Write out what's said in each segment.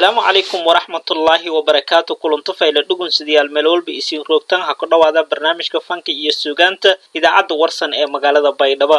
asalaamu calaykum waraxmatullaahi wabarakaatu kulanto fayla dhugunsidayaal meel walba isiin roogtaan ha ku dhowaada barnaamijka fanka iyo suugaanta idaacadda warsan ee magaalada baydhabo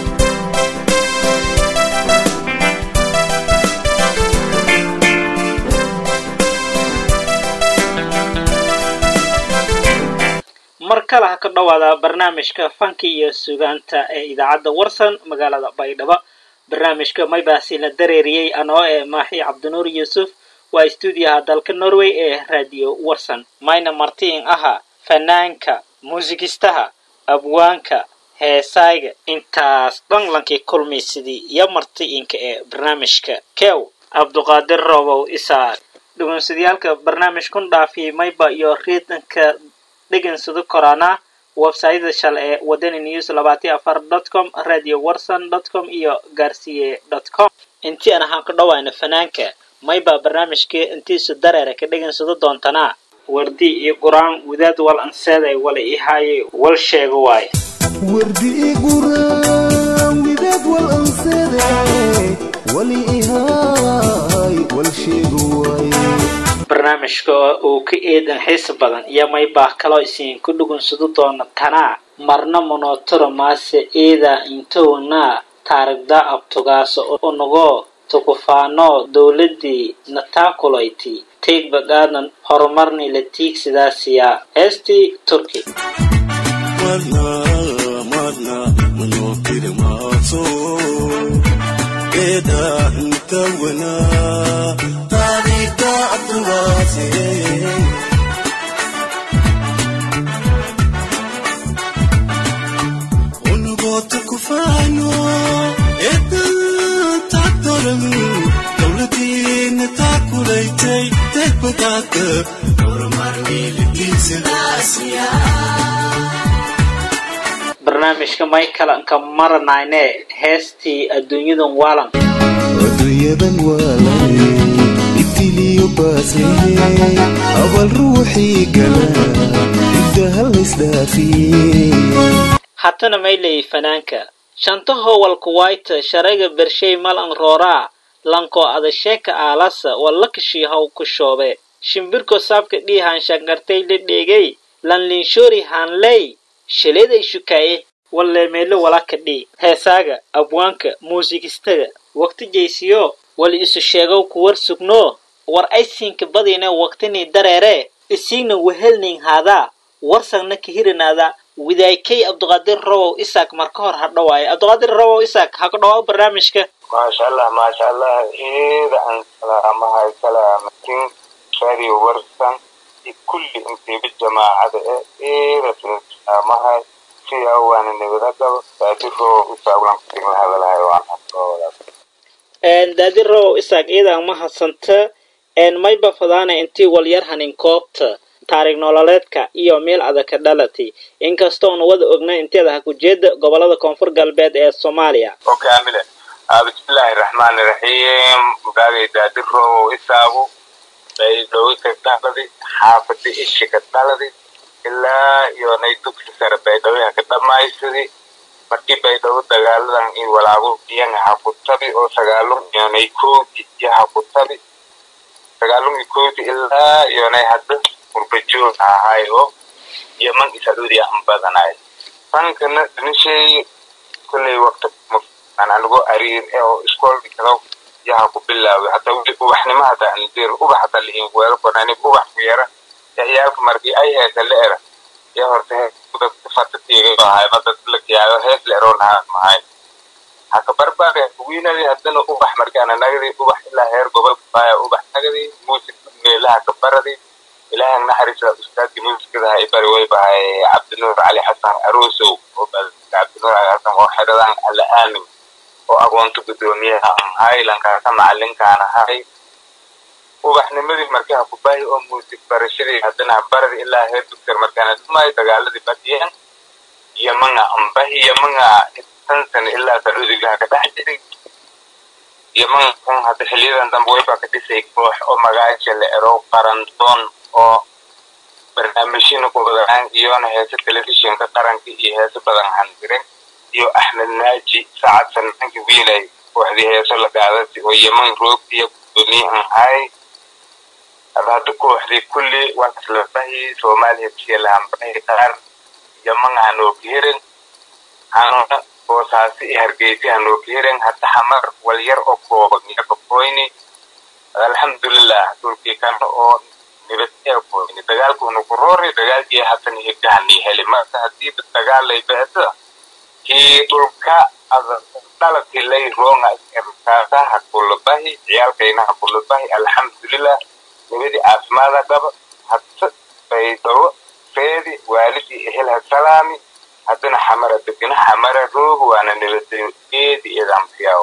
mar kale ha ka dhowaada barnaamijka fanka iyo suugaanta ee idaacadda warsan magaalada baydhabo barnaamijka maybaasi la dareeriyey anoo ee maaxi cabdinuur yuusuf waa stuudiyaha dalka norway ee radio warsan mayna martiin aha fanaanka muusigistaha abwaanka heesayga intaas dhan lankii kulmaysidii iyo martiinka ee barnaamijka kew cabduqaadir robow isaaq dhugunsadayaalka barnaamijkun dhaafiyay mayba iyo riidanka dhegansado koraana websayada shale ee wadani news labaatiyo afar dot com radio warson dot com iyo gaarsiye dot com intii aan ahaan ku dhowayna fanaanka maybaa barnaamijkii intiisu dareera ka dhegansado doontanaa wardi iyo qur-aan wadaad wal anseeday wala ihaaye wal sheego waaye wardi i quraan widaad wal anseeday wali ihaay wal sheego waaye barnaamijka uu ka eedan xiisa badan iyo maybaa kaloo isiin ku dhugunsado doona tanaa marna monotoro maase eeda intownaa taarigda abtugaaso unagoo tukufaanoo dowladii nataakuloyti teigbagaadan horumarni la tiigsidaasiyaa heestii turki barnaamijka maykalanka maranayne heestii adduunyadan waalan adduunyadan waalane ibtiliyo baaslee abal ruuxii gala ibdaha laysdhaafiyey hatana mayley fanaanka shanta howalka wayta sharayga bershay malan rooraa lankoo adasheeka aalasa wallakashii haw ku shoobe shimbirko saabka dhiihaan shangartay la dheegay lanlinshoori haanley shaleeday shukaaye walleemeelo walaka dhii heesaaga abwaanka muusigistaga waqti jaysiyo wali isu sheegow kuwar sugnoo war aysiinka badiine waqtinii dareeree isiigna wehelnin haadaa warsagna kahirinaada widaykay cabduqaadir robow isaak marka hor ha dhawaaye cabduqaadir robow isaak ha ku dhawaa barnaamijka maasha allah maasha allah eeda aan salaamahay salaamatin radio warsan iyo kulli intiiba jamaacada ee eeda salaamahay siyaa waana nabadagaba daadiro isaaglan kutigna hadalahay waan daadi robow isaak eedaan ma hadsanta mayba fadaana intii walyar hanin koobta taarig nololeedka iyo meel adaka dhalati inkastoona wada ogna inteeda ha kujeeda gobolada koonfur galbeed ee soomaaliya okaamile bismillaahi raxmaani raxiim mugaagay daadiro isaagu baydhowi ka dhaladi xaafadi ishi ka dhaladi ilaa iyo nay dugsi sare baydhawiha ka dhamaysadi markii baydhawo dagaaladan iyo walaago iyaga hakutabi oo sagaalun iyonay koodi iyo hakutabi sagaalun iyo koodi ilaa iyonay hadda urbajoog ahay oo yaman isaduudi an badanay fankana dhinishay kulley waqti aan anigo ariir oo iskoolki kalo yaha ku bilaaway hata weli ubaxnimo hata aan dir ubax hata liin weero banani ubax ku yara ya iyaalka markii ay heesa la era ya horta dadka fatatiiga ahay madad la kiyaayo hees la eroon haa mahay haka barbaare wiinadi haddana ubax markaana nagadi ubax ilaa heer gobolka baaya ubax nagadi muusik meelaha ka baradi ilaahay naxariisa ustaadkii muusikada hay bari way bahay cabdinuur cali xasan arosow oo cabdinuur cali xasan oo xeradan alla aamin oo agoonto guddoomiyaha aan ahay lankaasa macalinkaan ahay ubaxnimadii markaa ku baahi oo muusik barashadii haddana baradi ilaa heer dugtar markaana dhumaayo dagaaladii badiyeen yamanga ambahi yamanga tan sana ilaa sacuudigaha ka dhex jiray yamanga kun hadda xiliyadan dambe waybaa ka dhisay koox oo magaaja la ero qarandoon oo barnaamijyana ku badanaan iyona heese telefishinka qaranka iyo heese badan handiren iyo axmed naaji sacad sanaankii wiilay kooxdii heeso la gaadasi oo yeman roogtiya gudoomiye an hay ada hadda kooxdii kulli waa isla bahi soomaaliya bisielahan bahi qaar yaman hanooka hirin hanona boosaasi iyo hargeysa hanooka hirin hadda xamar walyar oo kooban iyaga koyni alxamdulilah dhulkii kana oo nibad ee koyni dagaalkuna ku roori dagaalkii hasan higahani heli marka haddii dagaal lay beeda kii dhulka dalabkii lay roonga erkaasa ha kulabahi ciyaalkayna ha kulabahi alxamdulilah nibadii caafimaada qaba hadse baydhabo feedi waalidii ehel ha salaami haddana xamara degana xamara roog waana nibadeedi idamfiyaw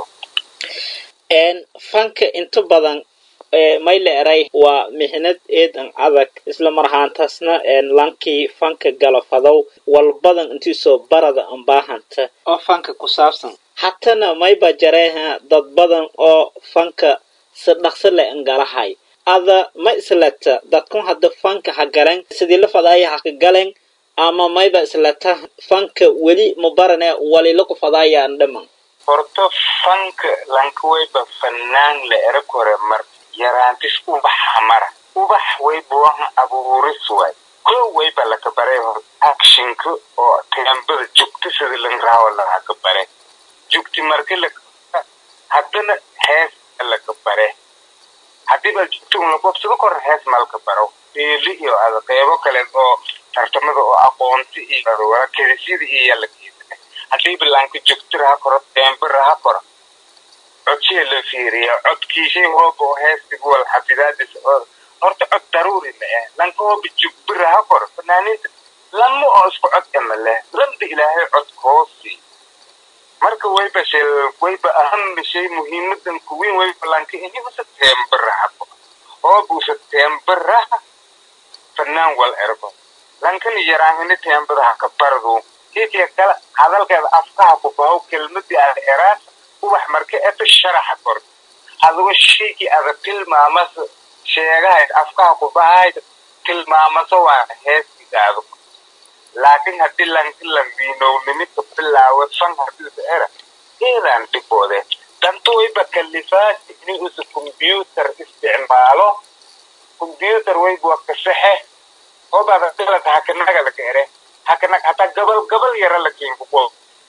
fanka inta badan mayle eray waa mixnad eedan adag isla mar ahaantaasna lankii fanka galafadow walbadan intiisoo barada ambaahanta oo fanka ku saabsan hatana mayba jareeha dad badan oo fanka si dhaqso le angalahay ada ma islata dadkun hadda fanka ha galen sidii la fadaaya ha ka galen ama mayba islata fanka weli mubarane walila ku fadaayaan dhaman horto fanka lankawayba fanaan la era kore mar yaraantis ubax hamara ubax waybuwahan abuuris waay ko wayba laka bare actionka oo teembada jugta sida lan raawa laga bare jugti marka la haddana hees laka bare haddiiba jugta un laqobsado kor hees malka baro eeli iyo ada qeybo kale oo tartamada oo aqoonti iyo kedisyada iyo la haddii bilaanka jugtiraha koro teembiraha koro codshee la fiiriya codkiishay hooba oo heesti wal xafidaadis oo horta cod daruuri ma ah lanka hooba jugbiraha koro fanaaniinta lama oo isku cod ema leh lamba ilaahay cod hoosi marka wayba shel wayba aham shay muhiimadan kuwiin wayba lanka ini usa teembiraha hooba usa teembiraha fanaan wal ergo lankani yaraahini teembadaha ka bardu kiikiya kale hadalkeeda afkaha ku bahow kelmadii ada eraas ubax marka eto sharaxa kor adugo shaygii ada tilmaamasa sheegahayd afkaha ku bahayd tilmaamaso waa heestigaado laakiin haddii lanki lambiinownimidka bilaawo fan hadiisa era eedaan dhiboode dantuwayba kalifaasi ini usa combyutar isticmaalo combyutar wayba waa kasaxe obaada dalata hakanagada ka ere hakanag hataa gabal gabal yara la kiinkuko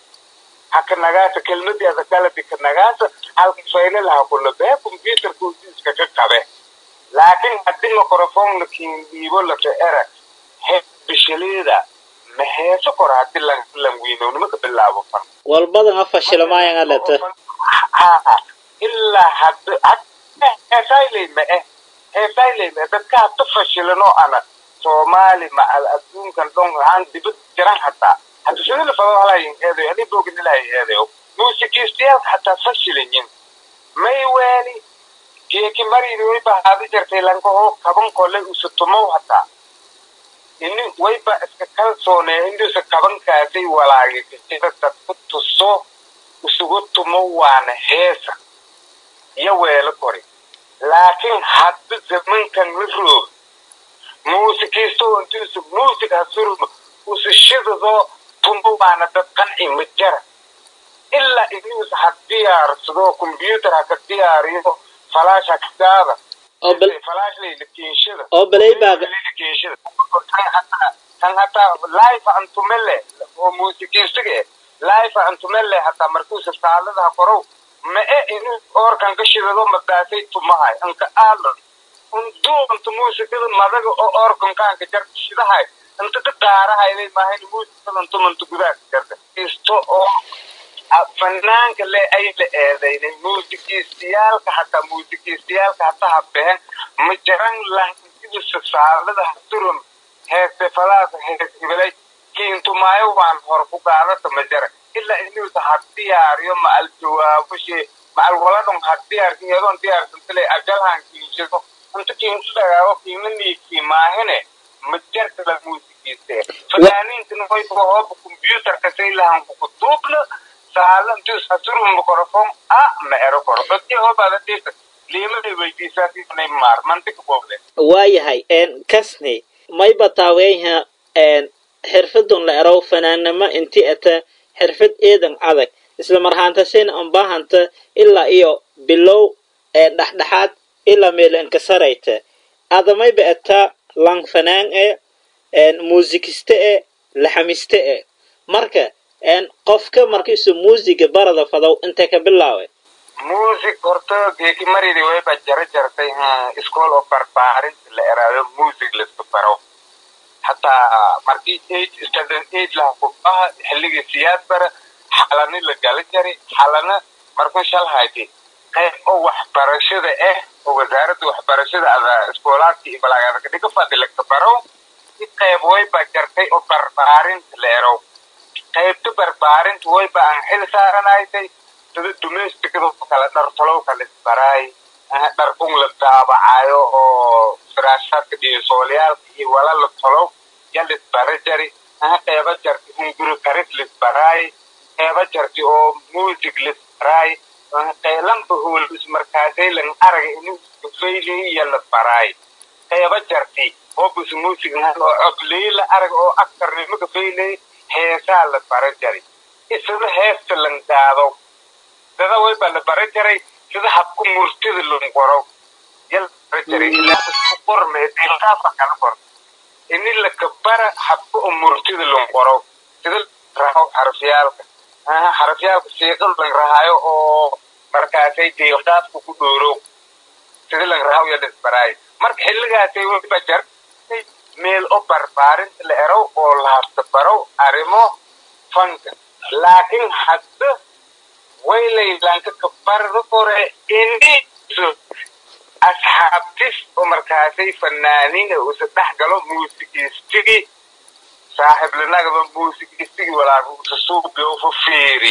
hakanagaasa kelmadiada galadi kanagaasa halka faylalaha kulabe computerka usiiska ka qabe laakiin haddii microphone la kiindhiibo laka era he bishaleeda ma heeso kor haddii lanwiinownimo ka bilaabo fan walbadan afashilmayan alata ha ilaa hadda heesayley ma eh heesayley ma eh dadka hadda fashilanoo ana soomaali ma al adduunkan dhon aan dibad jiran hataa hadda sida la fado halayin eedayo ani boogin ilahay eedayo muusikiistayaalka hataa fashilanyin may weeli geeki maridi wayba haadi jartay lankahoo kaban kole usa tumow hataa ini wayba iska kalsoonee indusa kabankaasay walaagikajira dadku tuso isugu tumo waana heesa iyo weelo kori laakiin hadda zamankan la roog muusikiisto intuusa muusig hasurma usa shidadoo tumo waana dad qanci ma jara ilaa inuusa ha diyaarsado combyutar ha ka diyaariyo falaash ha ka gaada oo bal falaash layla keenshada oo balay baa kan hataa life antumele oo muusikiistiga life antumele hataa markuusa saaladaha korow ma e inuu oorkan ka shidado madaasay tumahay anka aadan unduunta muusikada madaga oo oorkankaanka jarta shidahay inta ka daarahayday maahayn muusikada intumanta gudaha jarta isto oo fanaanka le ay la eedaynay muusikiistayaalka hataa muusikiistayaalka hataa habeen ma jaran lankidisa saalada haturum heeste falaasa hees hibalay kiintumaayo waan hor ku qaadata ma jara ilaa inuusa ha diyaariyo ma al jawaabo shee ma al waladon ha diyaarsin yadoon diyaarsantale ajalhan kiinshado inta kiintu dhagaago kiina niikii maahine ma jarta la muusikiiste fanaaniintana wayba hooba combyutarka say lahan kuku duubna saalan dus haturum mikrofon a ma ero koro codki hoobaada dhisa liimaday weydiisaasiinay maar mantika boobde waayahay kasni mayba taaweyha xirfadun la erow fanaannimo inti ata xirfad eedan adag isla marhaantasayna anbaahanta ilaa iyo bilow dhexdhexaad ilaa meelankasarayta adamayba etaa langfanaan e muusikiste e laxamiste e marka qofka markiisu muusiga barada fadow intee ka bilaawe music horta geeki maridi wayba jara jartay school of barbaarinta la eraado music laisku baro hataa markii eight standard eight laha kubaha xilligii siyaad bara xalani la gala jari xalana markuu shal hayti qayb oo waxbarashada ah oo wasaaradda waxbarashada ada iskoolaadka iyo balaagaadka dhiga fadhi laga baro i qayb wayba jartay oo barbaarinta la erow qaybta barbaarinta wayba aan xil saaranaysay sida domesticada kale dhartalow kale isbaraay dharkun la daabacayo oo firaashaadka dhiisooliyaalka iyo wala la tolow ya lisbara jari qeyba jarti hunguri karis lisbaraay qeyba jarti oo music lisbaraay qeylanba hoolbis markaasay lan araga inin faylihi iyo la baraay qeyba jarti oo bus music oo cobley la arag oo aktarnimaka faylay heesaa la bara jari isada heesta lan gaado dada wayba la bara jaray sida habku murtida lon qoro yal bara jaray ilaa isku qorme dilqaafa kala qor ini lakabara habka oo murtida lon qoro sida raho xarafyaalka xarafyaalka siiqad lan rahaayo oo markaasay dilqaafka ku dhooro sida lan rahaw ya lisbaraay marka xilligaasay wayba jar meel oo barbaarinta la erow oo lahasta barow arrimo fanka laakiin hadda waylaylanka kabarda kore ini asxaabtis oo markaasay fanaaniin usa dhex galo muusikistigi saaxiiblinagaba muusikistigi walaaga usa suubi oo fa fiiri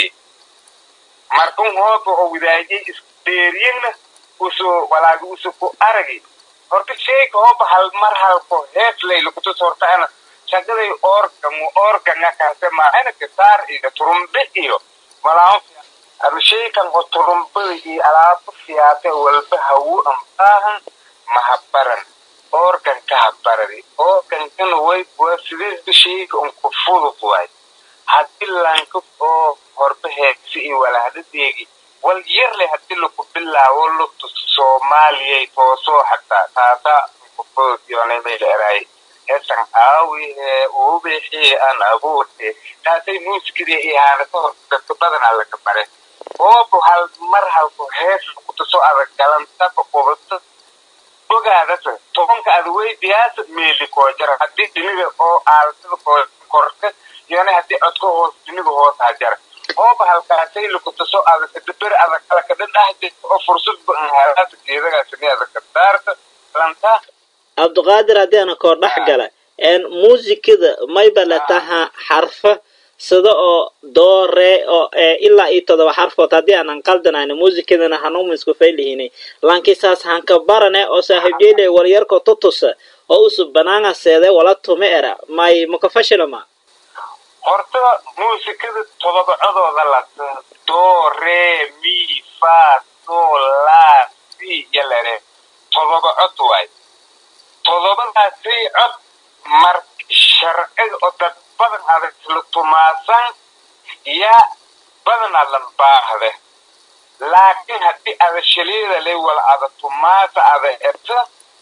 markun hooba oo widaajay isdheeriyana usu walaaga usa ku aragi horta sheyga hooba hal mar halko hees laylakutus hortaana shagaday organ organga kaase maahana gitaar iyo turumbe iyo malaao ama sheykan oo turumbada iyo alaabo fiyaate walba hawo ambaahan mahabaran organ ka habaradi organkana way waa sideesba sheyga un ku fudud waay haddii lanka oo horba heegsi iyo walahdadeegi wal yarle haddii laku bilaawo lugta soomaaliyay toosoo xataa taasaa kufudud yoonay mayla eraay heesan aawi ee uubixii aan abuurte taasay muusikadii iyo haanata hor dadka badanaa laga bare oobu hal mar halku hees kutuso adag galantaba qubata ogaadasa tobanka ada weydiyaasa meeli koo jara haddii dhiniga oo aalsada koo korka yoonay haddii codka hoos dhiniga hoos ha jara ooba halkaasay lakutuso adag daber adag alakadha dhahde oo fursad ba an halaasa geedagaasini adag kadaarta lanta cabdiqaadir haddii ana koo dhex gala muusikada mayba la taha xarfa sida oo doo ree oo ilaa iyo todoba xarfood haddii aanan qaldanayno muusikadana hanuuma isku faylihinay lankisaas hanka barane oo saaxiibjeyle walyarko tutusa oo usu banaanga seede wala tume era may makafashilama horta muusikada todobacadooda lata do re mi fa so la si yalare todoba cod waay todobadaasay cod mar sharciga oo dad badan adag isla tumaasan yaa badanaa lan baahde laakiin haddii ada shaliida lay wala ada tumaasa ada eta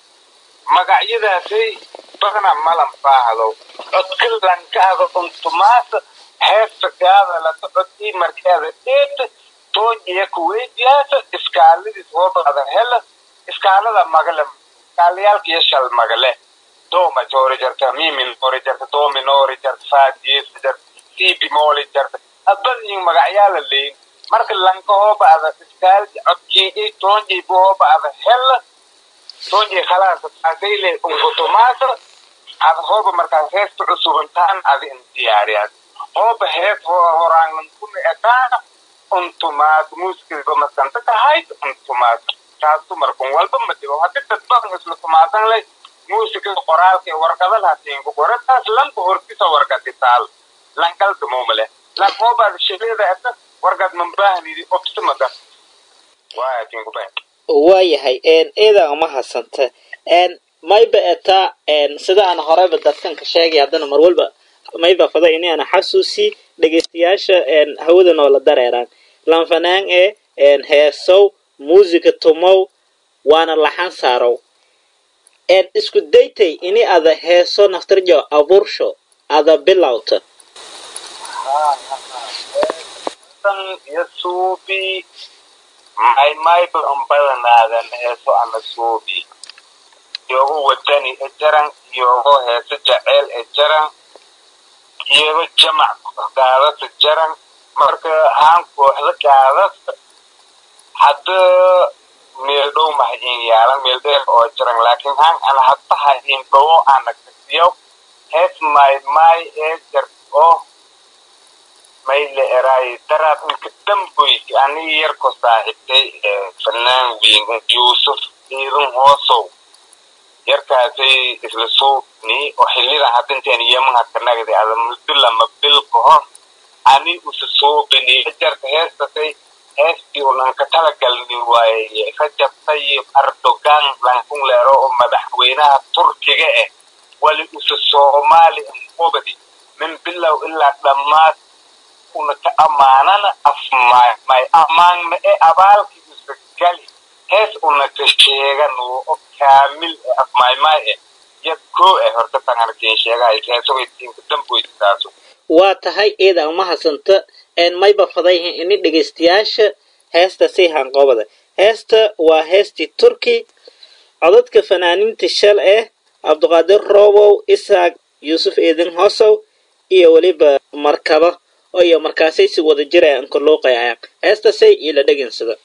magacyadaasay badanaa malan baahdo codka lanka ada un tumaasa heesta gaada lata codkii markii ada dheeta toojiya kuweydiyaasa iskaaladiis hooba ada hela iskaalada magale iskaalayaalka iyo shal magale do majori jarta mi minori jarta do minori jarta fa dies jarta si bimoli jarta adbadyin magacyaala leyin marka lanka hooba ada iskaalki codkii i toonjii bu hooba ada hela toonjii khalaas taasay le unkutumaasa ada hooba markaas heesta cusubantaan ada in diyaariyaad hooba hees horaanlan kuna etaa untumaad muusikadiba masanta tahayd untumaad taasu markun walba ma dhibo haddii dad badan isla tumaasan lay muusikada qoraalka ee warqada lahatiin ku qora taas lanka hortisa warqadi taal lankalka muumale lan hoobaad shaqeeda eta warqad mambahanidi obsimada waayatiin kubay waayahay eedan uma hadsanta mayba etaa sida aan horeyba dadkan ka sheegay haddana mar walba mayba fada ini ana xasuusi dhegeystayaasha hawada noola dareeraan lanfanaan ee heesow muusika tumow waana laxan saarow eed isku daytay ini ada heeso naftarjo abuursho ada bilowta tan iyo suubi may mayba un badanaadan heeso ana suubi iyogo wadani e jaran iyogo heeso jaceyl e jaran iyogo jamac gaadasa jaran marka haan kooxda gaadasa hadda meel dhow mahayin yaalan meel dheer oo jaran laakiin haan ana hadda hayin dhowo ana kasiyaw hees may may ee jar oo mayle eraay daraad inka damboysi aniga yarko saaxiibtay fanaan weyn yuusuf ciidan hoosow yarkaasay isla suubni oo xilidan hadda intaan yeman hadka nagdi ada mudila mabil kahor ani usa suubini jarka heestasay heestii unan ka talagalni waaye rajab tayyib erdogan lankun leero oo madaxweynaha turkiga ah wali usa soomaali qobadi min bilow ilaa dhammaad una ka amaanana afmaay may amaanna e abaalki usa gali hees una ka sheegan oo kaamil e afmaaymaay e yad koo e horta tangarkiin sheegahay heesogaytiinka damboysitaasu waa tahay eeda umahadsanto een mayba fadayhin ini dhegaystayaasha heesta sii hanqobada heesta waa heestii turki codadka fanaaniinta shal eh cabdiqaadir roobow isaaq yuusuf eedin hosow iyo weliba markaba oo iyo markaasay si wada jira anka luuqayayaan heestasay ila dhegansada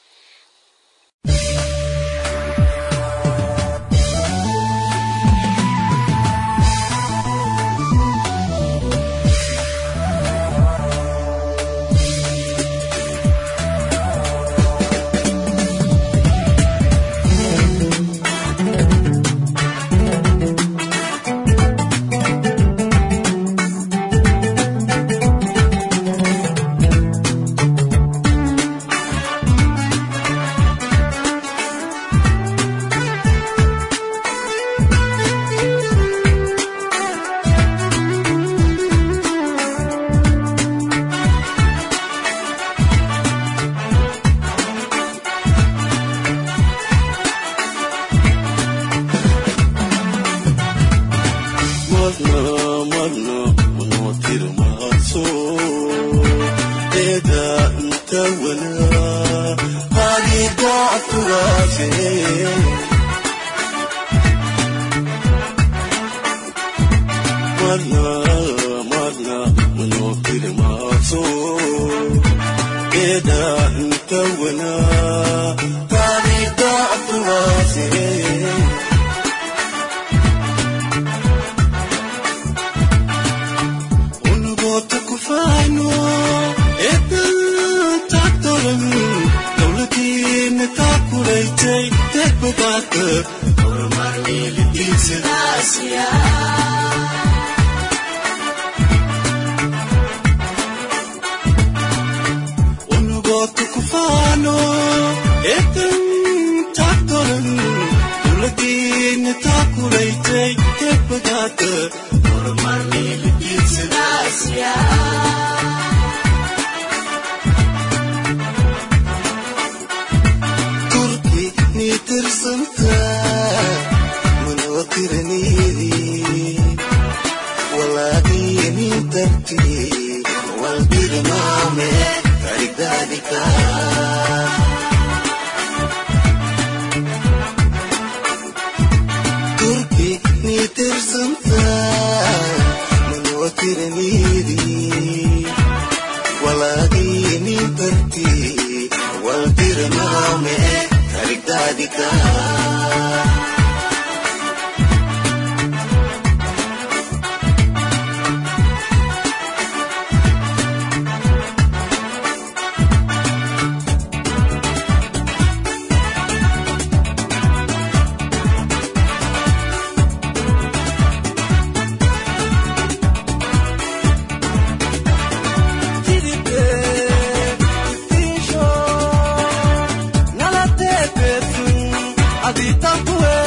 Adita pues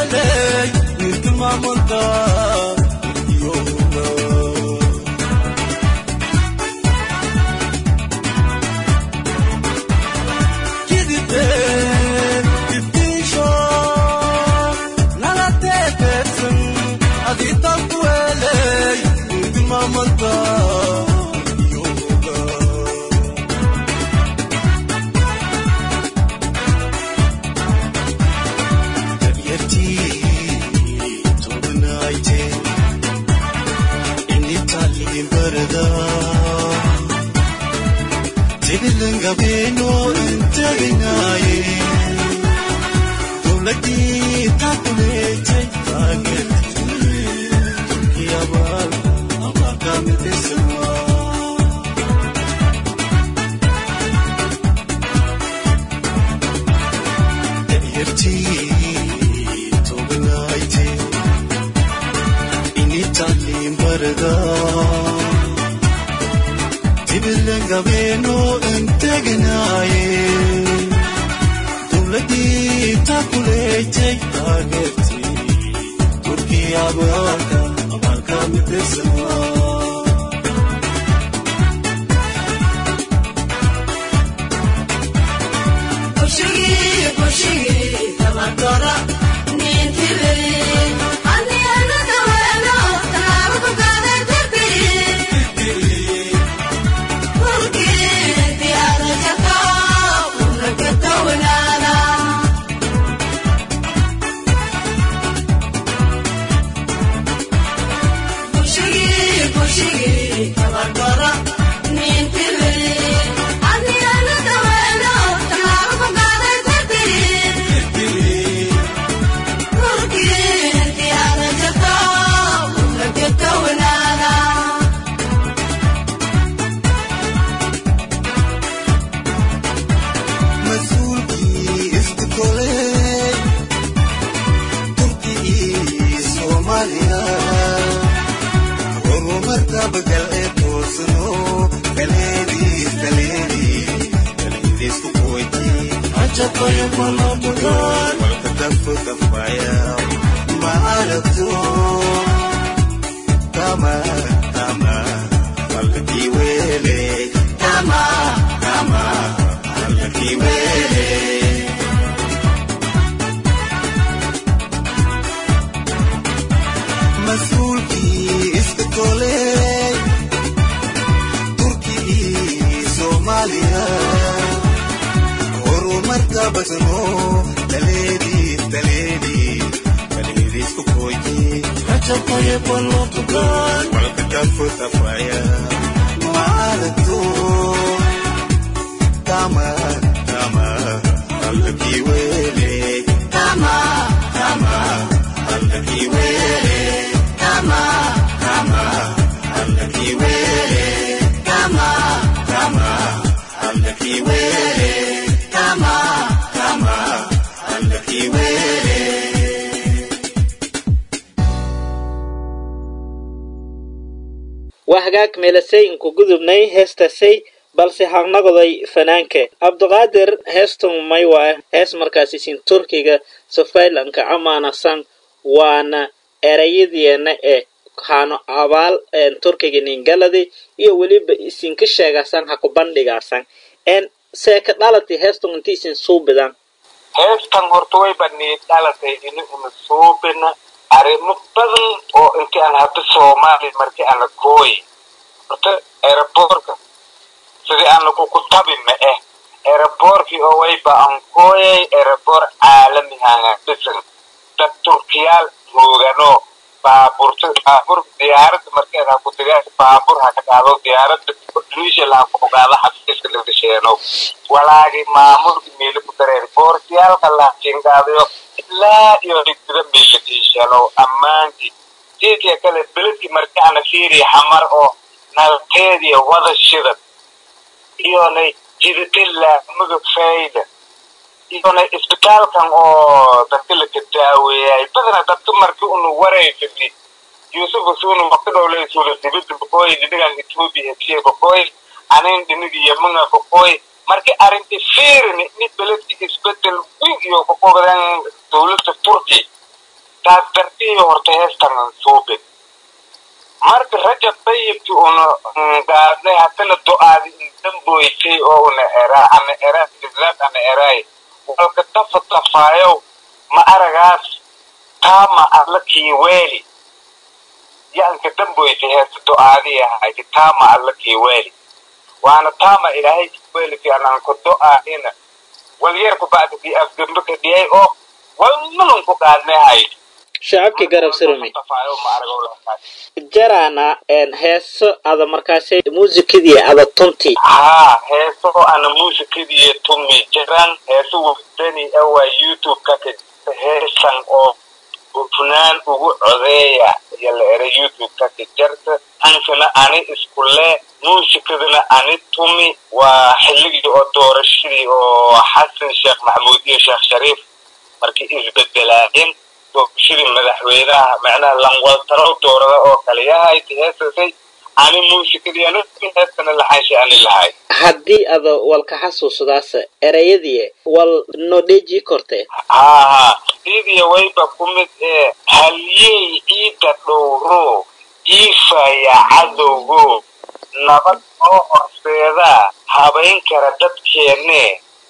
barda tibilangabeno intaginaye dowladii takuleetay taageertii abaal abaalkamidisama yartii toglaayte initaliin barda tibilangabeno integinaaye dowladii takuleetay taageertii turkii abaalka abaalkamidisama mas-uulkii isku tolay turkii soomaaliya horumarka bagal ee toosno galeediis galeediis galeediisku qoyti ajabayo malamudan walka dafo dafaya ma aragto tama tama walkii weele tama tama walkii weele mas-uulkii iska tolay turkii soomaaliya horumarka basno daleediis daleediis daleediisku qoyti rajabaye balotugan walka dafo dafaya ma aragto tama tama walkii weele tama tama walkii weele tama tama walkii weele tama tama walkii weele tama tama walkii weele waa hagaag meelasay inku gudubnay heestasay balse haqnaqday fanaanke cabdiqaadir heestan may waa hees markaas isin turkiga sofaylanka amaanasan waana erayadiena ee hano abaal turkiga ningaladi iyo weliba isinka sheegasan ha ku bandhigaasan en seeka dhalati heestan inti isin suubidan heestan horta way banii dhalatay ini una suubina arrimo badan oo intii aan hadda soomaaliya markii ana kooyi horta aeroboorka sidii ana kuku tabi ma eh aeroboorkii oo wayba aan kooyay aeroboor caalami hanga dhisan dad turkiyaal roogano baaburta baabur diyaaradda markeed ha ku digaas baabur ha ka qaado diyaaradda luishal ha ku ogaado xafiiska lagasheeno walaagi maamulka meeli ku dareer boortiyaalka laakiingaadayo ilaa iyo dhigtida meeladiishano ammaankii sidii kale beledkii markaana fiiriya xamar oo nalteediya wada shidad iyonay jidadila mudug fayda iyonay isbitaalkan oo dadka laka daaweeyay badana dadka markii unu wareysay yusuf usunu makadhowlay suula dibida boqooy dhinigan ethiopia heshiye boqooy anin dhinigi yamanga boqooy markii arrinti fiirini ni beledki isbedel weyn iyo ku qobdan dowladda turki taas dartiyo horta heestan suubin marka rajab tayibki una gaadnay haddana do-aadi indamboysay oo una eraa ana eraa islaad ana eraay walka tafa tafaayow ma aragaas taama alla kiiweeli yaanka damboysay heesta do-aadii ahayd taama alla kiiweeli waana taama ilaahay kiiweeli fi ananka do-aadina walyarku bacda fi afgembe ka dhiyay oo walnalun ku qaadnay hayd shacabkii garab surumi Tafaayo ma argo lahaay. jarana heeso ada markaasay muusikadii ada tunti haa heeso ana muusikadii tumi jiraan heeso wadani ah waa youtube-ka ka jirta heesan oo hufnaan ugu codeeya iyo la era youtube-ka ka jirta ankana ani isku le muusikadana ani tumi waa xilligii oo doorashadii oo xasan sheekh maxamuud iyo sheekh shariif markii isbedelaayeen doorashadii madaxweynaha macnaha lanwaltarow doorada oo kale yahay heesasay ani muusikadii ani heestana laxanshay ani lahay haddii ada walka xasuusadaas erayadii wal nodheji korte haa haa sidii wayba ku mid ee halyey ciidda dhowro iifaya cadowgo nabad oo horseeda habayn kara dadkeenne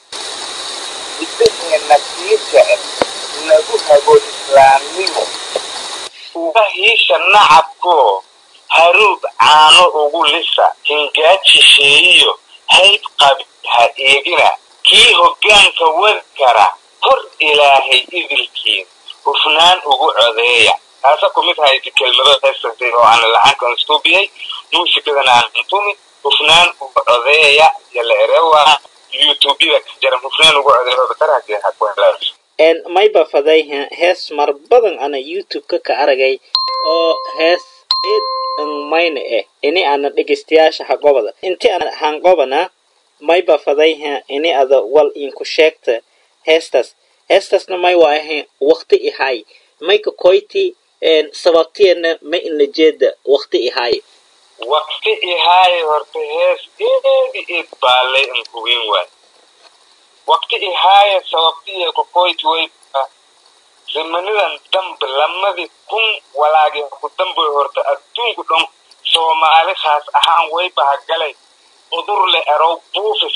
idaheena kii jecel nagu hago islaamnimo uga hiisha nacabko haruub caano ugu lisa hingaajisheeyiyo hayb qabi ha eegina kii hoggaanka wadi kara hor ilaahay idilkiin hufnaan ugu codeeya taasa ku mid haydi kelmado heesatay oo aan lacankan istuubiyay muusikadana aan tumi hufnaan ugu codeeya yala erewa youtubeyada ka jira hufnaan ugu codeeya bataraha haku helaaso mayba faday hees mar badan ana youtube-ka ka aragay oo hees id mayna eh ini ana dhegeystayaasha haqobada inti ana hanqobana mayba faday ini ada wal inku sheegta heestas heestasna may waa ahayn waqti ihay mayka koyti sababtiyana ma ina jeeda waqti ihay waqti ihaaye horta hees eedi eed baalay an hubin waay waqti ihaaye sababtiya kokoyti way zamanidan dambe lamadii kun walaagi ku dambe horta adduunku dhan soomaali khaas ahaan way bahagalay cudur le erow buufis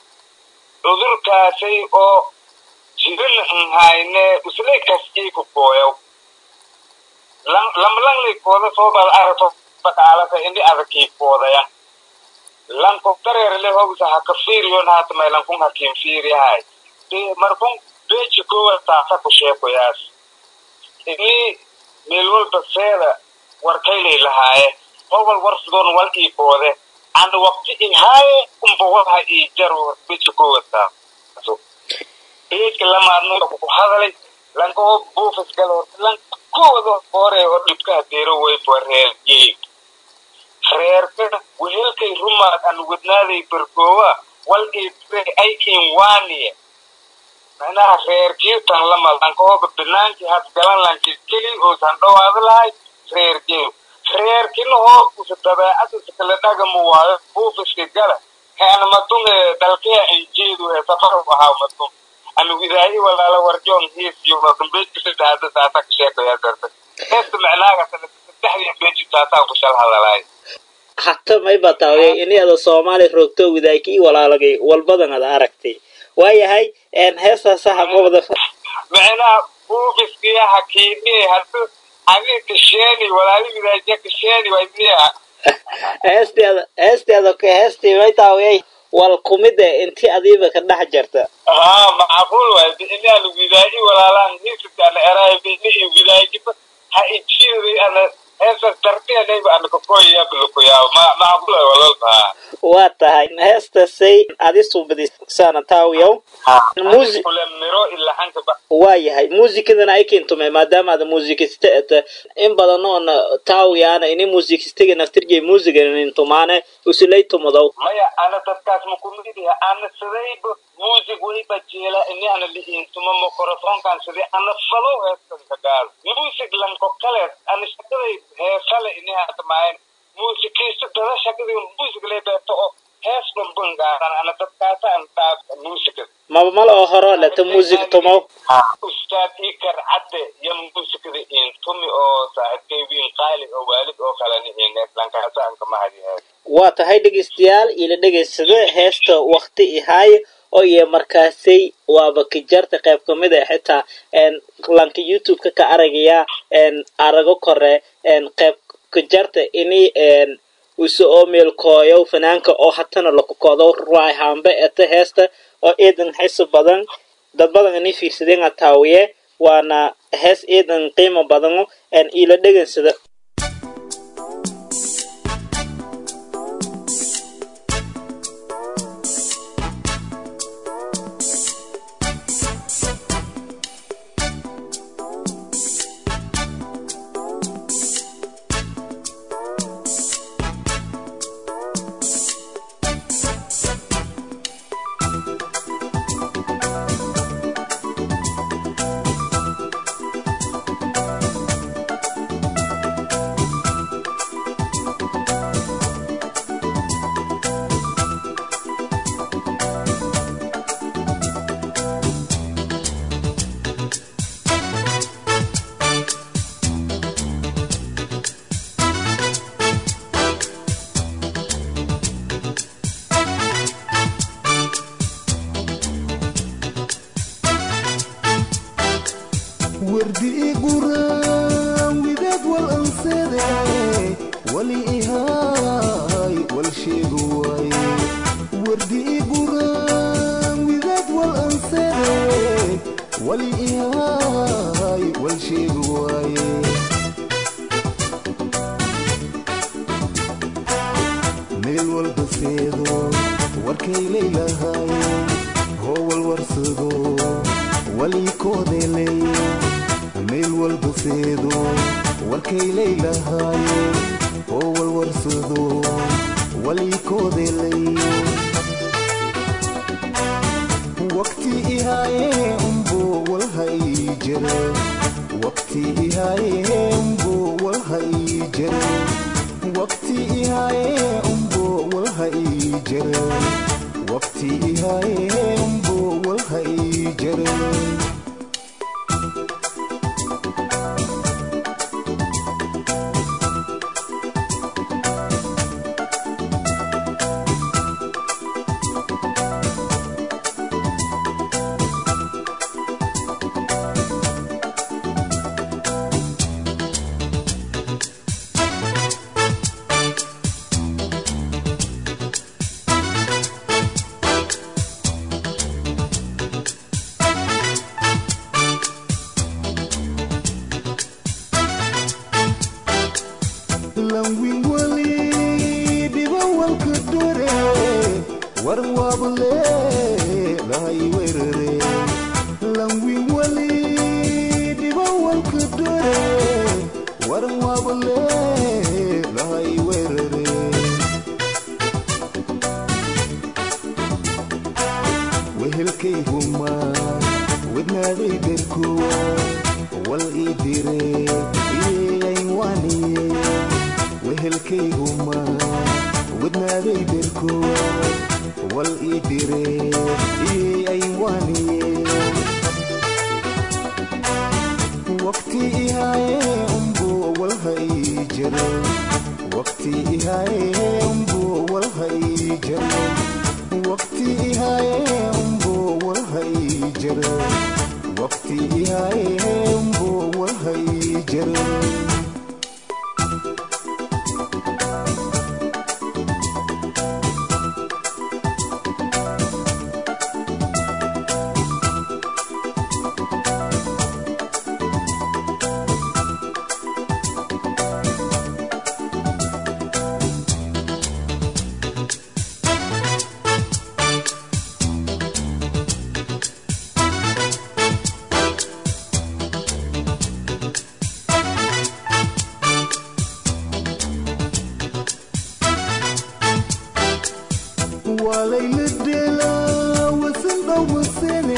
cudurkaasay oo jirin nhayne uslay kaskii ku gooyow lamlanglay kooda soo bal arato bakaalasa indi adakii koodaya lanko dareerle hobsa haka fiiriyon hatamay lankun hakin fiiriyahay markun beji kowa taasa ku sheekoyaas ini meel walba seeda warkaylay lahaaye hobal warsidoon wal ii koode and waqti ihaaye umbawaha ii jar beji kowa taaso beejka lamaadno ku hadalay lanka oo buufis gala horta lanka kooda hore oo dhibkaha deero wayba reer yeeg reerka wehelkay rumaad an wadnaaday berkoowa wal iidre aykin waaniye macnaha reerkiitan lama lankahooba binaankii had galan lanki keli oosan dhawaado lahay reer jeeyo reerkina hoo usa dabeecad usa kala dhagamu waayo buufiska gala heana madunge dalkea injeedu ee safar ahaa madun ana widaayi walaala warjoon hiisiyo madunbeejkisada hadda saasa ka sheekaya garta heesta macnaaga saddexdii beeji saasaa ku shal hadalaay hata mayba taawiyay ini ada soomaali roogto widaayki i walaalagay walbadan ada aragtay waayahay heestaasa haqobada macnaha buufiskiya hakiidhiye hadu adi kasheeni walaali widaajiya kasheeni waydiya heesteeda heesteeda ka heestii may taawiyay wal kumide inti adiiba ka dhex jarta haa macquul waay inaan widaayi walaalaan hiisika ana eraay bini widaajiba ha ijiiday ana heestas dartiyanayba ana kakoyaya bilukuyaa ma macquul waay walolbaa waa tahay heestasay adi subadisaana taawiyow Musi- kule miro ilaxanka ba waa yahay muusikadana ay keentumay maadaama ada muusikista eta in badan oona taawiyaana ini muusikistiga naftirjay muusigan intumaane usulay tumadow maya ana dadkaas makumidiha ana sidayba music wayba jeela ini ana lihiintuma microfonkan sidii ana falow heestanka gaal music lanko kale ana shakaday heesale ini haatamaayeen muusikiista dada shakadii music lay beerto oo hees dhanban gaaran ana dadkaasa an taab musica maba mal oo horo leta muusik tumow ustaad ikar cadde iyo muusikada intumi oo saaxiibkay wiin qaali oo waalid oo kalena inees lankaasa an kama hadihees waa tahay dhegeystayaal ila dhegeysada heesta wakti ihaaye oo iyo markaasay waaba kajarta qayb kamid ah xitaa lanka youtube-ka ka aragaya arago kore qayb kajarta ini uso oo meelkooyow fanaanka oo hatana lakukoodow ruwaay hambe eta heesta oo eedan xiso badan dad badan ini fiirsadeen ataawiye waana hees eedan qiimo badano ila dhegansada wardii guraan widaad wal ansade wali ihaay wal sheegu waaye wardii guraan widaad wal ansade wali ihaay wal sheegu waaye meel walba seedo warkay leylahaaye howal warsado walii koodeeleeye meel walba seedo warkay leylahaaye howal warsado walii koodeeleeye waqti ihaaye umbo walhay jere waqti ihaaye umbo walhay jere waqti ihaaye umbo walhay jere waqti ihaaye umbo walhay jere langwin wali dhiba walka dore waran waabale lahay werere langwin wali dhiba walka dore waran waabale lahay werere wehelkayguma wadnaaday derkowa wal ii dire iyeyayn waaniye wehelkayguma wadnaaday derkowa wal ii dire iyeyayn waaniye waqti ihaaye umbo walhay jere waqti ihaaye umbo walhay jere waqti ihaaye umbo walhay jere waqti ihaaye umbo walhay jere walayladela wasandhaw masene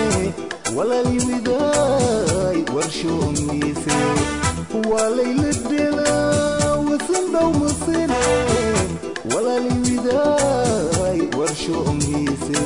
walaliwidaay warshoongiise walayladela wasandhaw masene walaliwidaay warshoongiise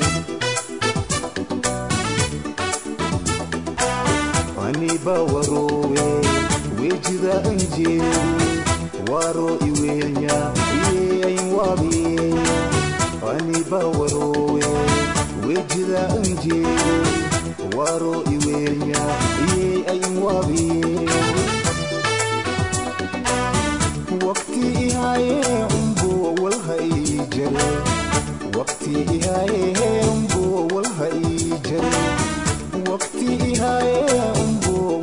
aniba warowe wejida anjeeru waro iweenya iyeyayn waabiyeenya aniba warowe wejida anjeeru waro iweenya iyeyayn waabiyeenya waqti ihaaye umbo walhay jere waqti ihaaye umbo walhay jere waqti ihaaye umbo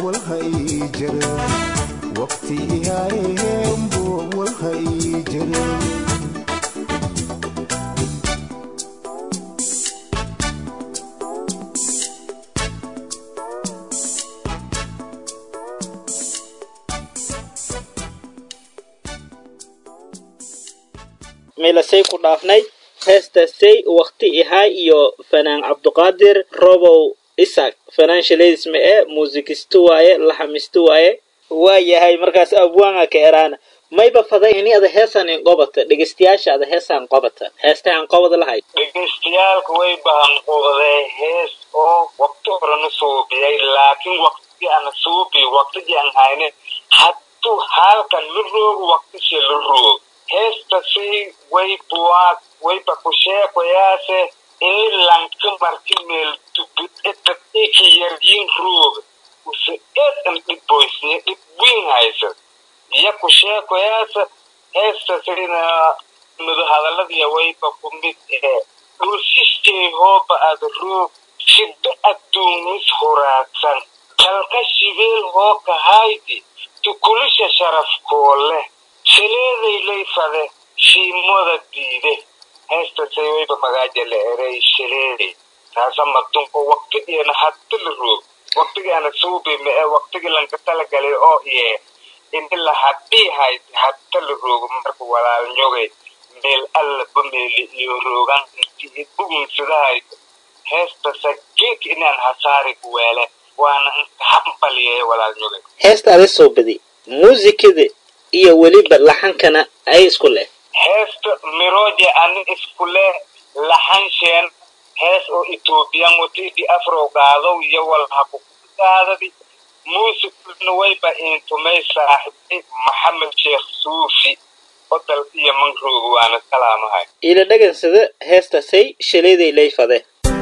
meelasay ku dhaafnay heestasay waqti ihay iyo fanaan cabduqaadir robow isaaq financialism ee muusikisto waaye laxamisto waaye waayahay markaas abwaanga ka eraana mayba faday ini ada heesaan in qobata dhegeystayaasha ada heesaan qobata heesta aan qobada lahayd dhegeystayaalka way bahanquuqdee hees oo waqti horena suubiyay laakiin waqtigii ana suubi waqtigii aan hayne hadduu halkan la roogo waqtishii la roog heestasi way buwaad wayba ku sheekoyaase ini lanka marti meel tubid eta iki yaryin roog use eedan dhibboysne dhib wiin haysa iyo ku sheekoyaase heestasina mudahadaladiya wayba ku mid ee dhulsistay hooba ada roog shiddo adduunis huraadsan kalka shibeel hoo kahaydi tukulisha sharafkoole shaleeday layfade shiimoda diide heestasay wayba magaaja la eray shaleeday taasa madunko waqtigiina hadda la roog waqtigaana suubi ma ee waqtigii lanka talagalay oo iye ini la hadhii hayd hadda la roogo marka walaalnyogay meel alla bameeli iyo roogan intii bugunsidahayd heestasa geek inaan hasaari ku weele waana inka hambaliyay walaalnyogay heesta ada soo badi muusikada iyo weliba laxankana ay isku leh heesta miroje ani iskule laxansheen hees oo etoobiyan watidi afro qaadow iyo walha ku qaadadi muusikuna wayba intumay saaxibay maxamed sheekh suufi oo dalka iyo mangrooga waana salaamahay ila dhagansada heestasay shaleeday layfade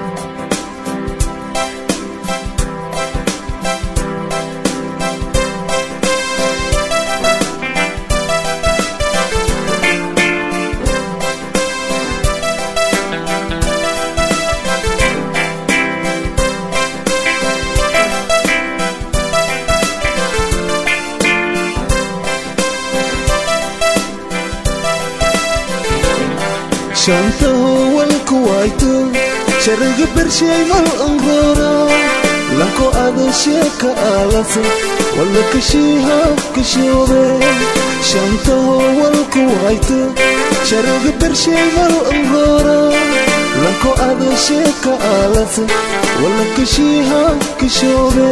shanta howalku wayto shariga bershay mal anroora lanko ado sheeka aalasa walla kashiiha kashoobe shanta howalku wayto shariga bershay mal anroora lanko ado sheeka aalasa walla kashiiha kashoobe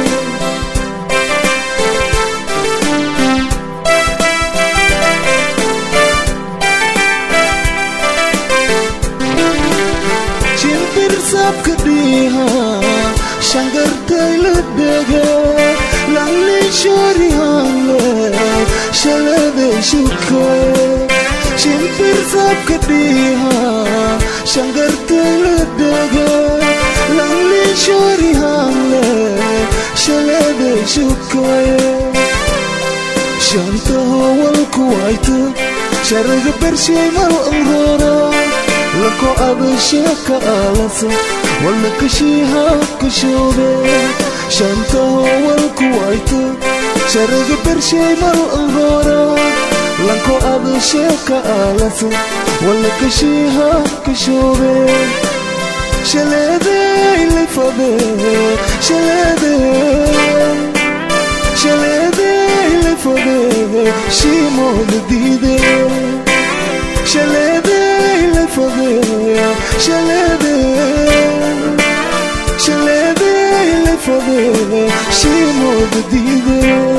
shimbir sabka dhiha shangartayla dhege lanli shorihanle shalade shuke shimbir sabka dhiha shangartayla dhege lanli shorihanle shalade shuke shanta howalku wayto sharaga bershay mal anroora lako abasheka alasa walla kashiiha kashoobe shanta howalku wayto sharaga bershay mal anroora lanko abasheka alasa walla kashiiha kashoobe shaleeday lifade shaleeday shaleeday lifade shiimooda diide shaleeday lifade shaleeday shaleeday lifade shiimooda diide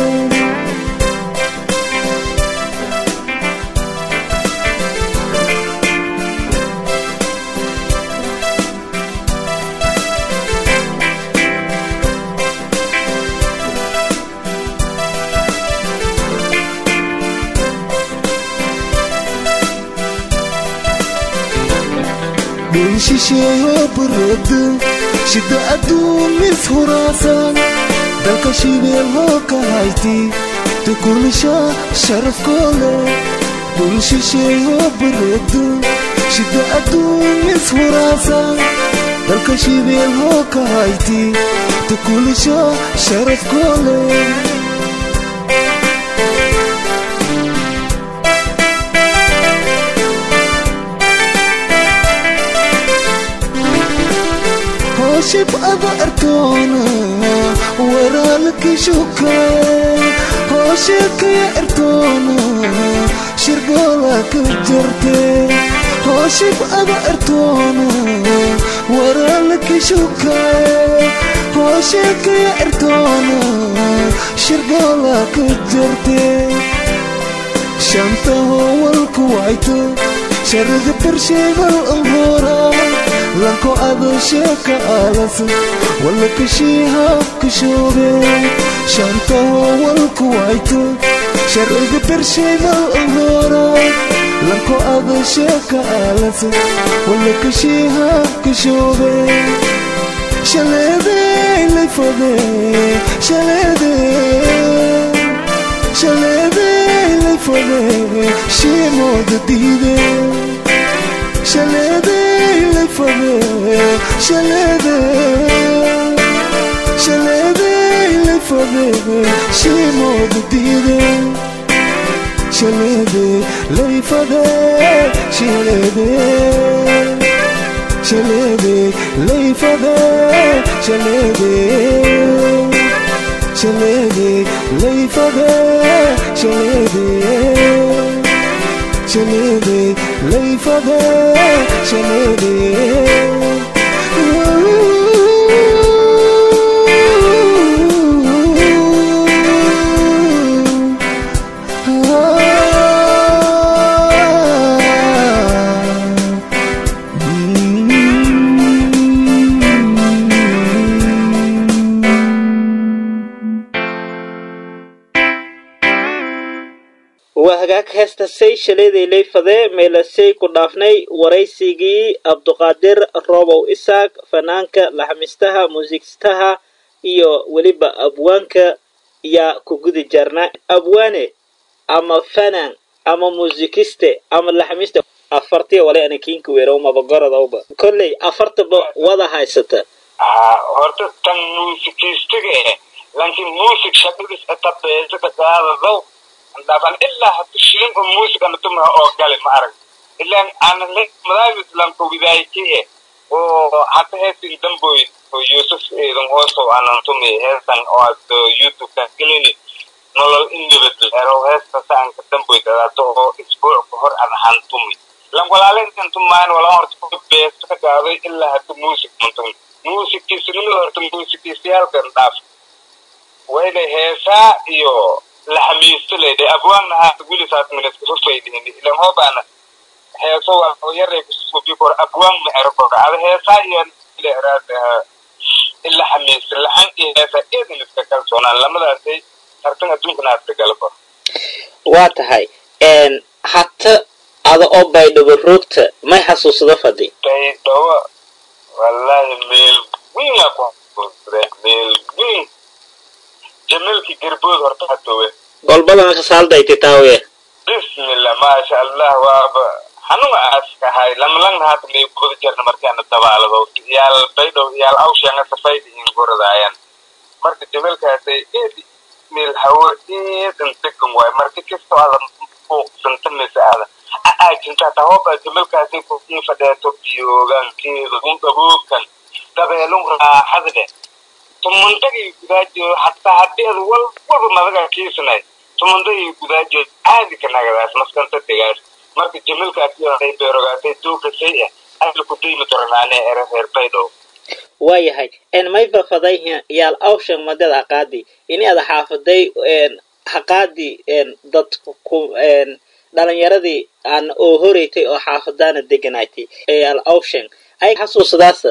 dhul shisheeyo baroodo shida adduumis huraasan dalka shibeel hoo ka hayti tukulisha sharafkoole dhul shisheeyo baroodo shida adduumis huraasan dalka shibeel hoo ka hayti tukulisha sharafkoole hoshib ada artoona walaalki shuka hoshikaya artoona shirgoola ka jartee hooshib aba ertoona waraala kishukaaye hooshekaya ertoona shirgoola ka jartee shanta howalku wayto sharada barsheegal anhoora lanko ado sheeka aalas walla kashiiha kashoobe shanta howalku wayto sharada barsheegal anhoora lanko ado sheeka aalas walla kashiiha kashoobe shaleedey layfade shaleedey shaleedey layfade shiimooda diide shaleedey layfade shaleedey shaleedey layfade shiimooda diide shaleedey layfade shaleedey shaleedey layfade shaleedey shaleedey layfade shaleedey shaleedey layfade shaleedey waa hagaag heestasay shaleeday layfadee meelasay ku dhaafnay waraysigii cabduqaadir roobow isaaq fanaanka laxmistaha muusikistaha iyo weliba abwaanka yaa ku gudi jarnaa abwaane ama fanaan ama muusikiste ama laxmiste afartiya wale ana kiinka weerow mabagoradowba kolley afartaba wada haysata haa horta tan muusikiistiga eh laakiin muusik shaqadiis etabeesaka gaadadow dhaban ilaa hadu shilin oo muusik ana tumaha oo gale ma arag ilaan ana madaabis lanko widaayki eh oo hata heesin damboy oo yusuf eedan hooso anan tumi heesan oo ad youtube-kan gelini nolol indibad ero heesta saanka damboy dadato oo isbuuc ka hor an han tumi lan walaalintan tumaan wala horta beesta ka gaaday ilaa hada muusik mantumi muusikiisnimada horta muusikiisayaalkan dhaaf wayna heesaa iyo laxamiisto leedahay abwaanna haata wilisaas minaska fafaydihin ilan hoobaana heeso waa yaray kusubi kor abwaan ma ero kor ada heesaa iyo leeraadaha ila xamiisto laxan iyo heesaa eedan iska kalsoonaan lamadaasay tartan adduunkana aadka gala kor waa tahay hata ada oo baydhabo roogta may xasuusado fadi baydhabo wallaahi meel weyn waa ku xasuusade meel weyn jamalki garbood horta hatowe golbadana kasaaldayti taawe bismillah maasha allah waaba xanuga aaska ahay lamlangna hata may kuda jarna markaana dabaalado yaal baydhow yaal awsheanga safayda in goradaayan marka jamalkaasay eedi meel hawo eedan degan waay marka kastoo adan buuqsanta mise aada aajinta tahooba jamalkaasay kukii fadheeto biyoogaankeeda un dhaboogkan dabeelun raaxada dheh tumandagay gudaajeedo hataa haddii ad wal walba madagaa kiisanay tumandagay gudaajeedo caadi ka nagadaas maskanta degaas marka jamalkaas ay beerogaatay duukasay ah ayla ku daymi doranaane ere reer baydhow waayahay mayba faday yaal awshan madad haqaadi ini ada xaafaday haqaadi dadku ku dhalinyaradii aan oo horeytay oo xaafadaana deganaatay yaal awshan ay xasuusadaasa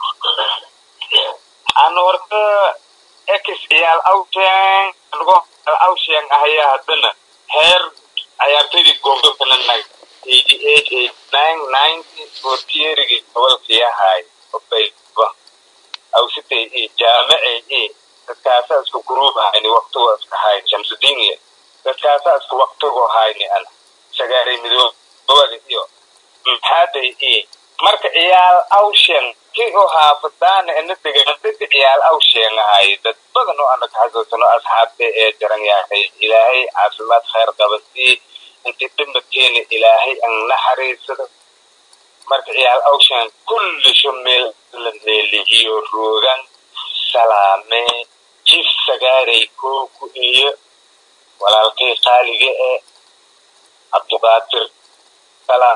aan horta ex yaal awshan anigoo yaal awshan ahaya haddana heer ciyaartoydii goobdobkana nag eighty eight eighty nine ninety fortierigi gobolkii ahaay obayba awsitay i jaamacay i dadkaasaa isku guruub ahayni waqtigo iska hayn shamsudiin iyo dadkaasaa isku waqtigo hayni ana sagaaray midoobada iyo maxaaday i marka ciyaal awshan ki oo haafadaana ina degan dadka ciyaal awshan ahay dad badan oo ana kaxasuusano asxaabta ee jaran yahay ilaahay caafimaad khayr qabasii inti dhimadkeena ilaahay an naxariisado marka ciyaal awshan kulli shumeel la neelihiyo roogan salaame jif sagaaray kooku iyo walaalkay qaaliga ee cabduqaadir salaam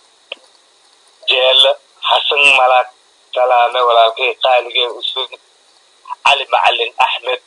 jeele xasan malaag salaame walaalkay qaaligee usud cali macalin axmed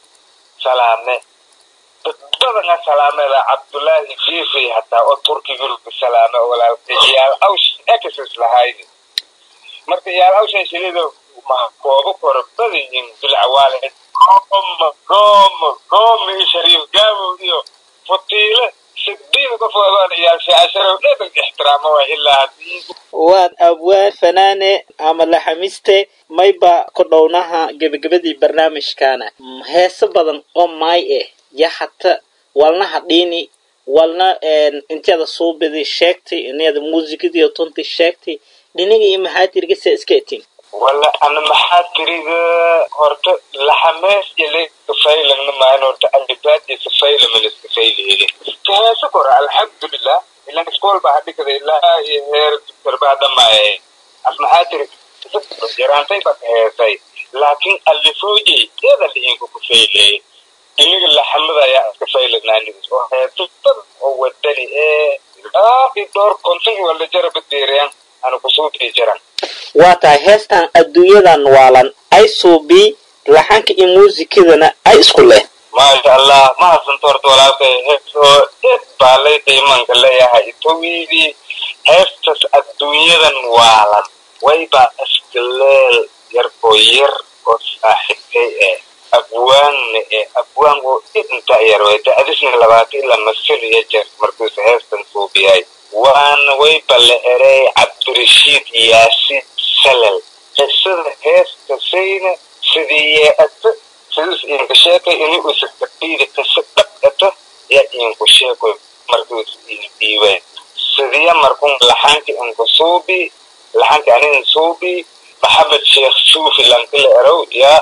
salaame dad badana salaameda cabdullaahi fifi hataa oo turkigulka salaame oo walaalkay iyaal awsh exes lahayni marka iyaal awshan shilida mahkoobo koro badanyin bilcawaale gooma gooma gooma iyo shariif gaabow iyo futiile sidiin qof wadoon iyaal shaasharow dhedan ixtiraamo waa ilaa haddii waad abwaan fanaane ama laxamiste mayba ku dhownaha gebagabadii barnaamijkaana heeso badan oo maay eh ya hata walna hadhiini walna inteeda suubidi sheegtay ineeda muusikadii tunti sheegtay dhiniga iyo maxaa tirgasa iska etin wala ana maxaa tiriga horta laxamees ile kafaylangna maahan horta andibaadii kafaylama liskafaylihelin kaheesa kora alxamdulilah ilan iskool baa hadhikada ilaa iyo heer darbaa dhamaaye as maxaa tiri yaraantay baa kaheesay laakiin alifooyey eeda dhiinku kafayleey iniga laxamada ayaa iska faylanaanis oo heeso badan oo wadani ee aaqi dhowr konton wala jaraba deereen ana kusuubii jiran waa tahay heestan adduunyadan waalan ay suubii laxanka iyo muusikadana ay isku leh maasha allah ma hasanto horta walaalkay hees oo eed baa lay qiimanka leeyahay itowiidii heestas adduunyadan waalan waybaa iskaleel yar oo yar oo saaxiibkay eh abwaanna eh abwaan oo idinta yar way da'disna labaatan ilaa masal iyo jeer markuusa heestan suubiyay waana wayba la erey cabdirashiid yaasiin salal qisada heestasayna sidii yee'ata sidus iinku sheekay ini usa kabiida kasa dhab ata yaa iinku sheekoy markuus iin dhiibeen sidiya markun laxanka inku suubi laxanka anin suubi maxamed sheekh suufi lankila erow yaa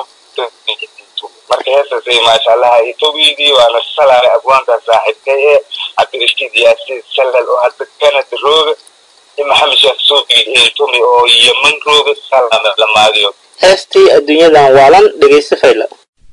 marka heestasay maasha allah itowiidii waana salaale abwaanka saaxiibkay ee cabdirashiid yaasiin salal oo hadda canada rooga iyo maxamed sheekh suufi tumi oo yeman rooga salaame lamaadiyo heestii adduunyadan waalan dhegayso fayla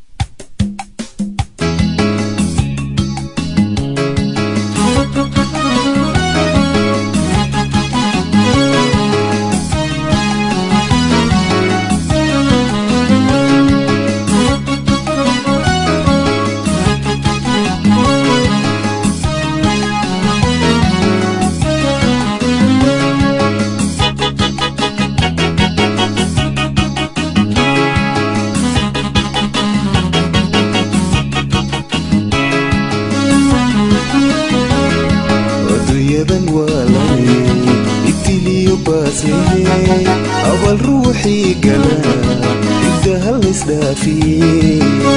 adduunyadan waa lane ibtiliyo baaslehe abal ruuxii gala igda hal isdhaafiye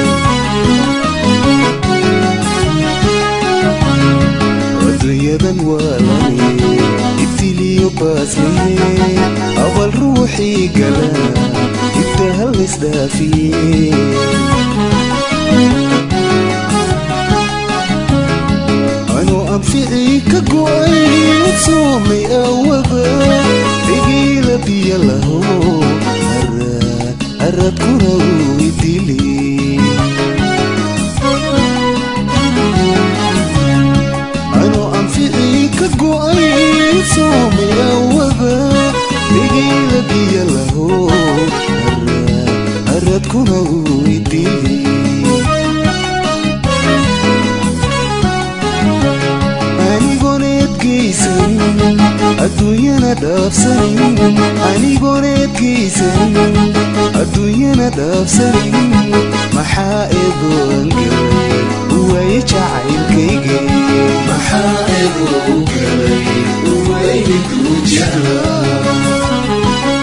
adduunyadan waa lane ibtiliyo baaslehe abal ruuxii gala igda hal isdhaafiye anuu anficii ka go'ay soomay awada dhigiila biyo laho araad aradkuna uu idili anuu anficii ka go'ay soomay awada dhigiila biyo laho araad aradkuna uu idili anigoon eedgaysanin adduunyana dhaafsanin anigoon eedgaysanin adduunyana dhaafsanin maxaa eedoon galay waaye jacaylkayge maxaa eedoo galay waaye kuu jeclaa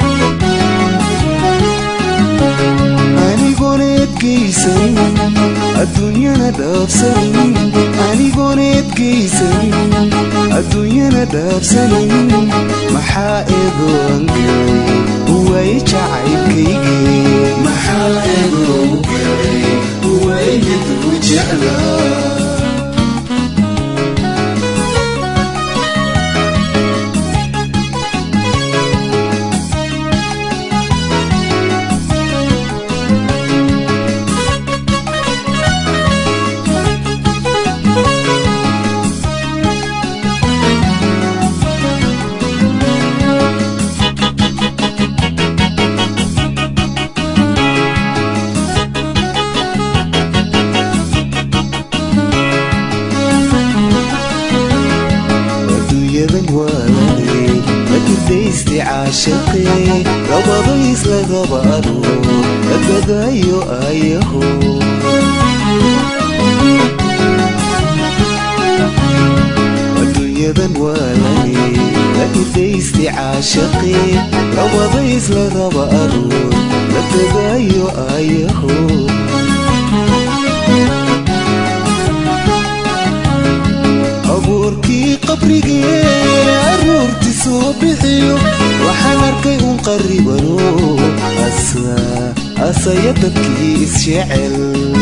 anigoon eedgaysanin adduunyana dhaafsanin anigoon eedgaysanin adduunyana dhaafsanin maxaa eedoon galay waaye jacaylkayge maxaa eedoo galay waaye kuu jeclaa waalane la kirdaystay caashaqee labada isla raba aroor la gadaayo ayaho adduunyadan waalane la kirdaystay caashaqee labada isla raba aroor la gadaayo ayaho abuurkii qabrigee aruurti soo bixiyo waxaan arkay un qarribano asa asaya dadkii isjecel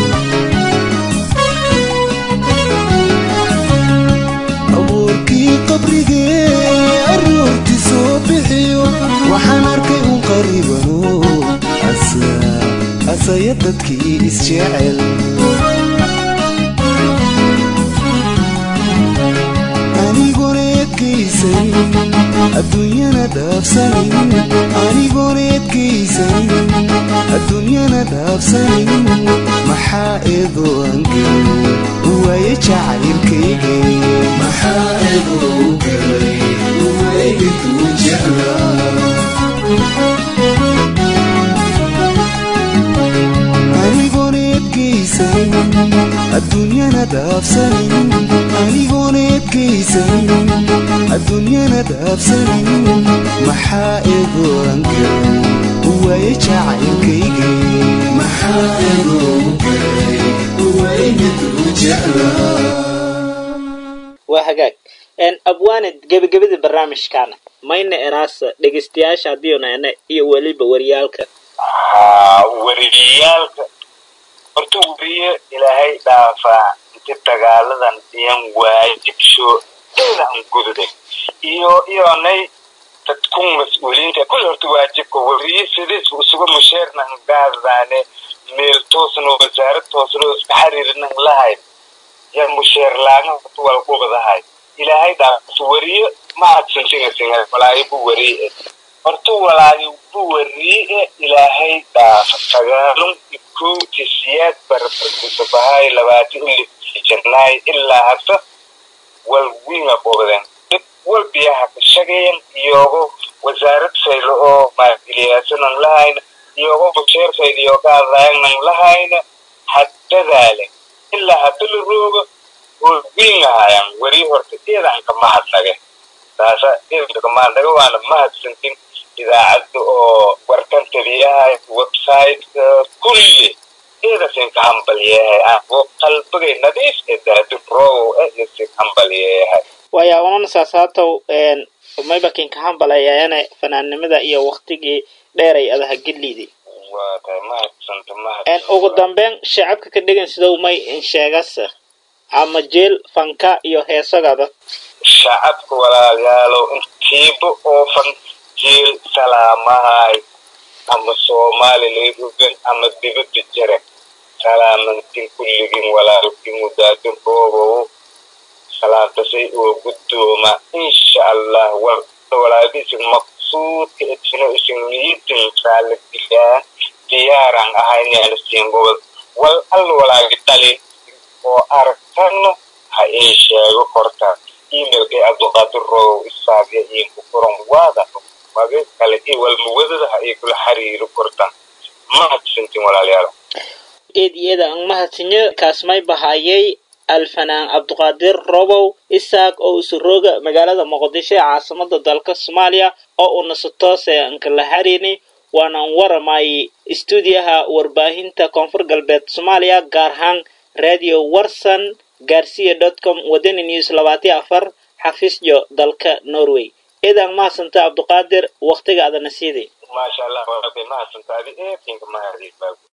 abuurkii qabrigee aruurti soo bixiyo waxaan arkay un qarribano asa asaya dadkii isjecel anigoona edkaysanin adduunyana dhaafsanin anigoona edkaysanin adduunyana dhaafsanin maxaa eedoo aan gelay waaye jacaylkayge maxaa eedoo galay waaygituu jeclaa anigoona edkaysanin adduunyana dhaafsanin anigoona edkaysanin adduunyana dhaafsanin maxaa eegoo aan galay waaye jacaylkayge maxaa eegoo galay waaye miduu jeclaa waa hagaag abwaanid gebagabada barnaamijkaana mayna eraasa dhegeystayaasha haddiiunana iyo weliba wariyaalka haa wariyaalka horta weriye ilaahay dhaafaa inti dagaaladan iyan waajibsho dayna an gududay iyo iyonay dadkun mas-uuliyiinta kulli horta waajibka weriye sidiis isuga musheerna an gaadadaane meel toosno wasaarad toosno iska xariirinan lahayn ya musheer laagan horta walqubadahay ilaahay dhaafas weriye ma adsansingasinga walaayo bu weriye horta walaayo bu weriye ilaahay dhaafa sagaalun ikowti siyaad barbarkusabahay labaati uli jannaay ilaa hadda wal winga boobadeen dad wal biyaha ka shagayan iyogo wasaarad saylo oo maagiliyaasanan lahayna iyogo basheer sayl iyo gaadaayanan lahayna haddadaale ilaa hadda la rooga oo wingahayan weri horta eedan ka mahadnage taasa eedan ka mahadnage waana mahadsantin idaacadda oo warkantadiyahay website-ka kulli eedasin ka hambalyeehay oo qalbigay nadiif ee daadi rogow eh isin hambalyeehay waya unan saasaatow mayba kinka hambalayayana fanaannimada iyo waktigii dheeray adaha gedliidi waa tahay mahadsanta ugu mahadsanta dambeyn shacabka ka dhegan sidow may insheegasa ama jeel fanka iyo heesagada shacabka walaalayaalow intiiba oofan jiil salaamahay ama soomaali layrugan ama dibadda jare salaamantin kulligin walaalkin mudaadin roobow salaantasay oo guddooma insha allah war walaalisin maqsuudka itino isin niyidin raalligilaa diyaaran ahayneana siin gobol wal al walaagi dhali oo aragtanna ha ii sheego korta emailkay cabduqaadir roobow isaagya iinku furan waada maga kale i walmuwadada ha ii kula xiriiri kortan mahadsantin walaalayaal eed iyada ang mahadsanyo kaasmay bahayay alfanaan cabduqaadir robow isaaq oo usurooga magaalada muqdisho ee caasimada dalka soomaaliya oo uu nasatoose ankala harini waanaan waramay istuudiyaha warbaahinta koonfur galbeed soomaaliya gaar ahaan radio warson garcia com wadani news labaatiyo afar xafiisjo dalka norway eedaan mahadsanta cabduqaadir waktiga adana siiday maasha allah walaabay mahadsantaadi eetinka mahadii